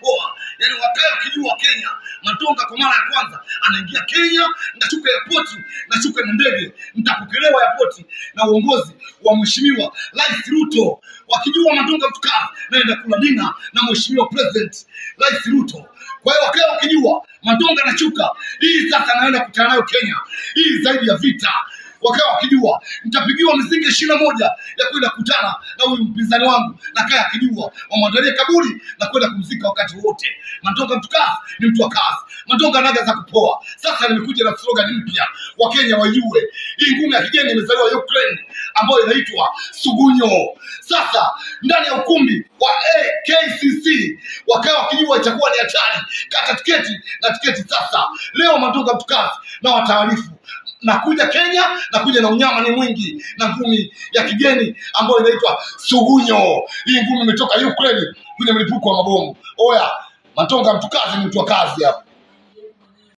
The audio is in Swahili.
kupoa yani wakae wakijua kenya matonga kwa mara ya kwanza anaingia kenya ndashuka airpoti nashuka na ndege nitapokelewa airpoti na uongozi wa mheshimiwa rais ruto wakijua matonga mtukaa naenda kula dina na mheshimiwa president rais ruto kwa hiyo wakae wakijua matonga nashuka hii sasa naenda kutana nayo kenya hii zaidi ya vita wakawa wakijua nitapigiwa misingi ishirini na moja ya kwenda kutana na huyu mpinzani wangu na kaya akijua wamwandalie kaburi na kwenda kumzika wakati wote matonga mtu kazi ni mtu wa kazi matonga naga za kupoa sasa nimekuja na slogan mpya wakenya wajue hii ngumi ya kigeni imezaliwa ukraine ambayo inaitwa sugunyo sasa ndani ya ukumbi wa akcc wakawa wakijua itakuwa ni hatari kata tiketi na tiketi sasa leo matonga mtu kazi na wataarifu nakuja kenya nakuja na unyama ni mwingi na ngumi ya kigeni ambayo inaitwa sugunyo hii ngumi imetoka ukraine kwenye mlipuko wa mabomu oya matonga mtu kazi ni mtu wa kazi hapa